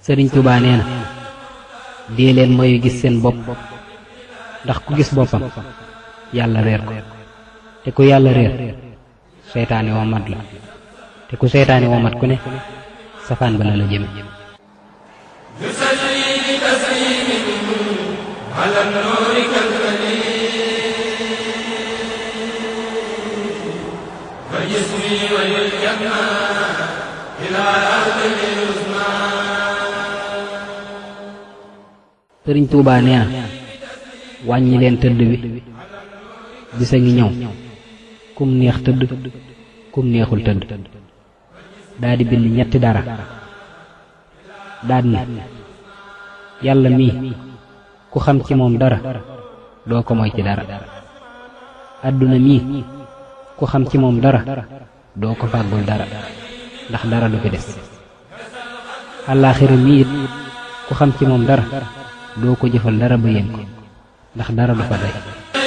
sëriñ Tuubaa nee na dee leen mooy gis seen bopp ndax ku gis boppam yàlla réer ko te ku yàlla réer seytaane woo mat la te ku seytaane woo mat ku ne safaan ba la la jëme sëriñ Tuubaa nee na wàññi leen tëdd bi bisa ngi ñëw kum neex tëdd kum neexul tëdd daa di bind ñetti dara daad ne yàlla mii ku xam ci moom dara doo ko moy ci dara àdduna mii ku xam ci moom dara doo ko fàggul dara ndax dara du fi des àllaaxira mii it ku xam ci moom dara doo ko jëfal dara ba yéen ko ndax dara du fa day